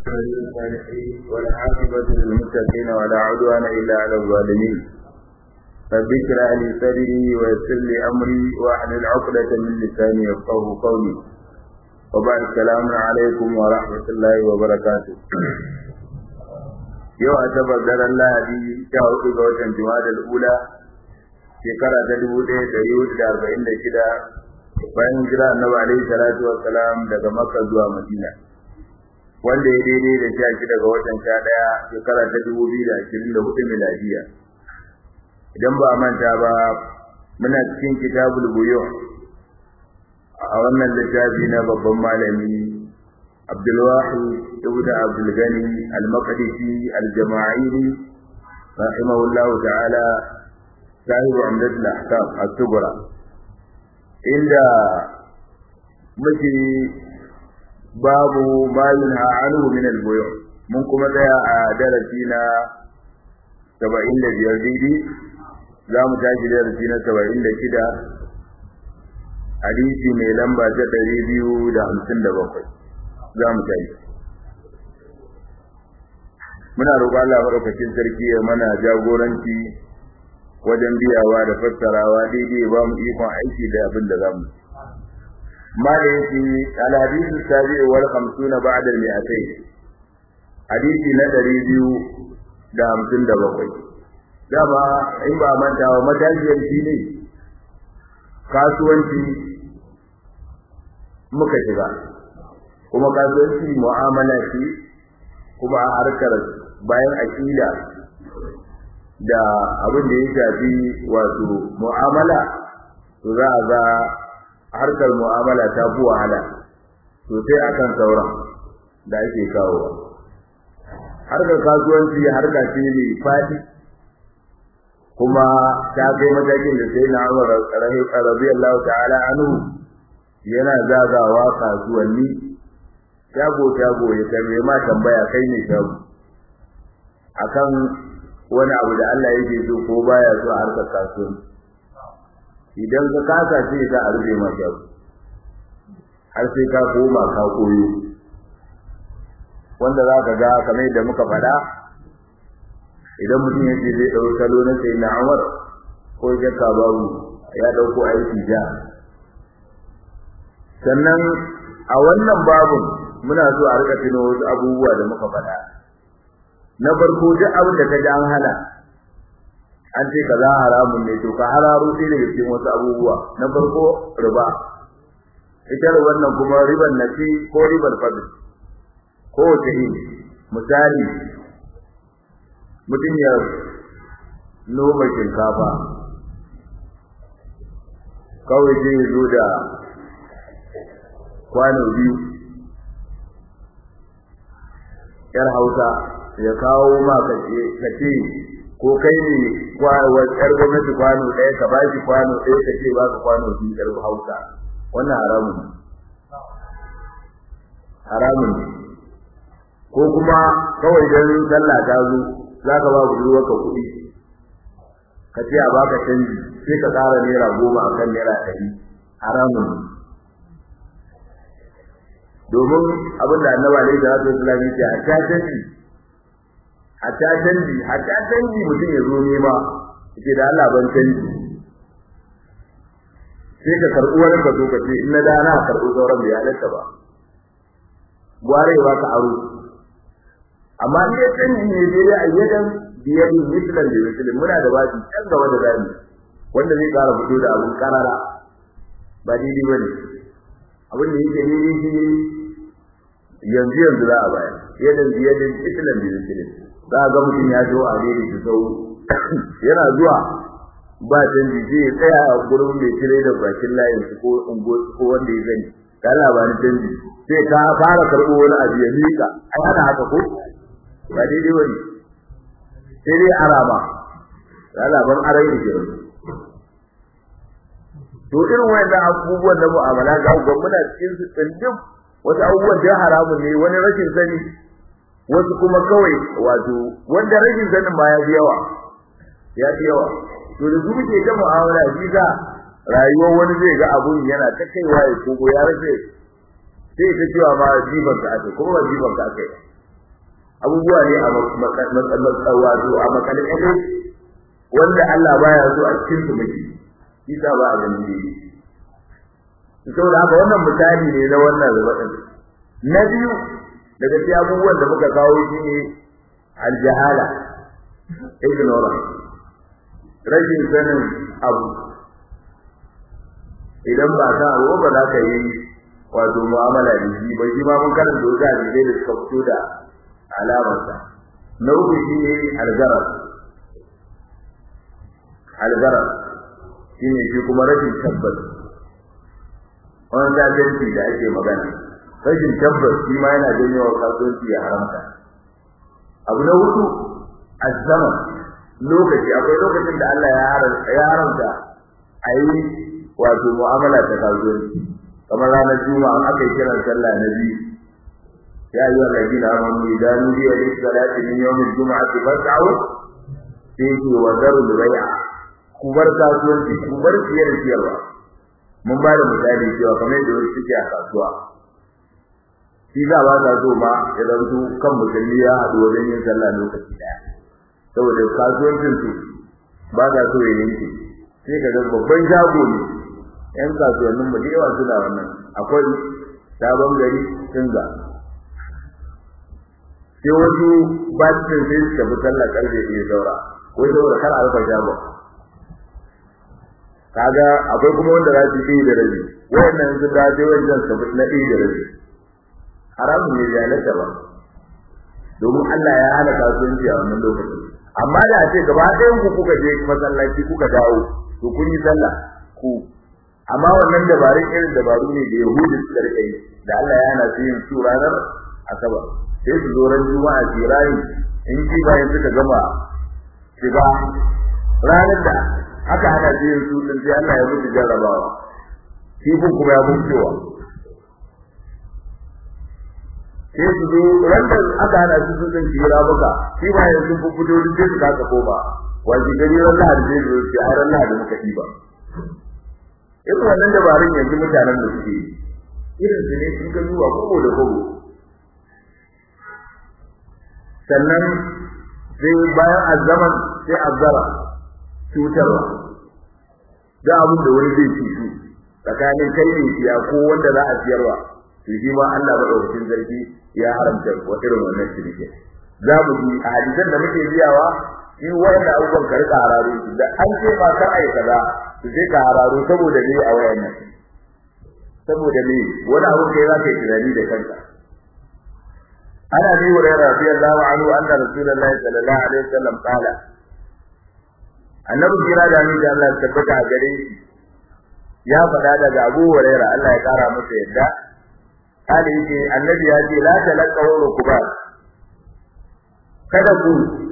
الصالحين والعاقبة للمتقين ولا عدوان إلا على الظالمين رب اشرح لي صدري ويسر لي أمري واحلل عقدة من لساني يفقه قولي وبعد السلام عليكم ورحمة الله وبركاته yau a tabar daren lahadi sha hudu ga watan jumadal ula shekara ta dubu ɗaya ɗari hudu da arba'in da shida bayan jira annabi alaihi salatu wassalam daga makka zuwa madina wanda ya daidai da sha shida ga watan sha ɗaya shekara ta dubu biyu da ashirin da hudu miladiya idan ba a manta ba muna cikin kitabul buyu a wannan littafi na babban malami abdulwahid ibn abdul gani al-maqdisi al-jama'ili rahimahullahu ta'ala sahibu amdatul ahkam as-sughra inda muke babu ma yunha anhu min al-buyu mun kuma tsaya a darasi na 75 daidai za mu tashi darasi na 76 hadisi mai lamba ta 257 za mu tashi muna roƙon Allah madaukakin sarki ya mana jagoranci wajen biyawa da fassarawa daidai ba mu ikon aiki da abin da za mu ma da yake al-hadithu sabi'u wal khamsuna ba'da al-mi'atayn hadisi na ɗari biyu da hamsin da bakwai dama in ba manta wa matashiyar shi ne kasuwanci muka shiga kuma kasuwanci mu'amala ce kuma a harkar bayan aƙida da abin da ya shafi wato mu'amala to za a ga harkar mu'amala ta fi wahala sosai akan sauran da ake kawowa harkar kasuwanci harka ce mai faɗi kuma ta kai matakin da sai na Umar radiyallahu ta'ala anhu yana zagawa kasuwanni shago shago ya tambaye ma tambaya kai ne shago akan wani abu da Allah yake so ko baya so a harkar kasuwanci idan ka kasa ce ka a rufe ma shago har sai ka koma ka koyo wanda za ka ga kamar yadda muka faɗa idan mutum ya ce zai ɗau salo na sai na Umar ko shakka babu ya ɗauko aiki ja sannan a wannan babun muna so a rika tuno wasu abubuwa da muka faɗa na farko duk abin da ka ji an hana an ce kaza haramun ne to ka hararo sai daga cikin wasu abubuwa na farko riba ita riban nan kuma riban nasi ko riban fadl ko wace iri misali mutum ya noma shinkafa kawai zai zo da kwano biyu yar hausa ya kawo ma kace kace ko kai ne kwawa yar gwamnati kwano ɗaya ka ba shi kwano ɗaya ka ce ba ka kwano biyu yar hausa wannan haramun haramun ko kuma kawai dan sallah ta zo zaka ba budurwar ka kuɗi ka ce a baka canji sai ka ƙara naira goma akan naira ɗari haramun domin abin da annaba ne da rasul islam yake a ta canji a ta canji a ta canji mutum ya zo nema yake da Allah ban canji sai ka karɓi wani ka zo ka ce in na da na karɓi sauran bai halatta ba gware ba ka aro amma in ya canji ne dai a yadan biyadin mislan da mislan muna da bashi can gaba da zani wanda zai ƙara fito da abin karara ba daidai ba ne abin da yake daidai shi ne yanzu yanzu za a bayar yadan biyadin mislan da mislan za a ga mutum ya zo a daidai su sau yana zuwa ba canji sai ya tsaya a gurin mai cire da bakin layin su ko ungo ko wanda ya gani da labarin canji sai ka fara karɓo wani abu ya miƙa ai ana haka ko ba daidai wani sai dai arama da labarin arai da kiran to irin wayannan abubuwan da mu'amala ga gwamnati muna cikin su tsindin wasu abubuwan da haramun ne wani rashin sani wasu kuma kawai wato wanda rashin sanin ma ya fi yawa ya fi yawa to da su muke ta mu'amala shi ga rayuwar wani zai ga abun yana ta kaiwa ya kogo ya rage sai ta cewa ma jiban ka ake kuma ba jiban ka ake abubuwa ne a wato a makalƙaɗe wanda Allah baya so a cikin su muke isa ba a ganin ne saboda haka wannan misali ne na wannan rubatin na biyu daga cikin abubuwan da muka kawo shi ne aljahala ignorance rashin sanin abu idan ba ka abu ba za ka yi wato mu'amala da shi ba shi ma mun karanta wasu hadisai da suka fito da alamarsa na uku shi ne algarar algarar shi ne shi kuma rashin tabbas wani zaganci da ake magana rashin tabbas shi ma yana janyo wa kasuwanci ya haramta abu na hudu azzaman lokaci akwai lokacin da Allah ya haramta a yi wato mu'amala ta kasuwanci kamar ranar juma'a aka yi kiran sallah na biyu ya yi wa ladina amanu idan nudiya lis salati min yawm al-jum'ati fas'au sai ku wa darul bai'a ku bar kasuwanci ku bar siyar siyarwa mun ba da misali cewa kamar da wani suke a kasuwa shi za ba ta so ma ya zanto kan musulmi ya haɗu wajen yin sallah lokaci ɗaya saboda kasuwancin su ba ta so ya yanke sai ka ga babban shago ne yan kasuwannin mu da yawa suna wannan akwai sabon gari singa sai wasu bacin sai su tafi sallah karfe ɗaya saura wai saboda kar a rufe shagon kaga akwai kuma wanda za su yi da rabi wayannan sun da sai wajen su na ɗaya da rabi haramun ne ya halatta ba domin Allah ya hana kasuwanci a wannan lokacin amma da a ce gaba ɗayan ku kuka je masallaci kuka dawo to kun yi sallah ku amma wannan dabarun irin dabaru ne da Yahudi suka rike yi da Allah ya hana su yin su ranar Asabar sai su zo ran Juma'a jirayi in ji bayan suka gama shiga ranar da aka hana su yin su din sai Allah ya mutu jarrabawa kifin kuma ya mutuwa sai su zo randa aka hana su sun jira maka shi ba yanzu sun fito duk sai su kasa koma wani gari ran lahadi zai zo sai har ran lahadi muka yi ba irin wannan dabarun yanzu mutanen da suke irin su ne sun ka zuwa kogo da kogo sannan sai bayan azzaman sai azzara cutarwa da abin da wani zai ci su tsakanin kai ne siya ko wanda za a siyarwa to shi ma Allah madaukakin sarki ya haramta wa irin wannan shirke za mu ji a hadisan da muke biyawa shi wanda abubuwan ka rika hararo da an ce ma kar ai kaza to sai ka hararo saboda ne a wayan nan saboda ne wani abu kai za ka yi tunani da kanka ana bi hurairah radiyallahu anhu anna rasulullahi sallallahu alaihi wasallam qala annabi kira da ni da Allah tabbata a gare shi ya faɗa daga Abu Hurairah Allah ya kara masa yadda Ali yake annabi ya ce la talaqaw rukuba kada ku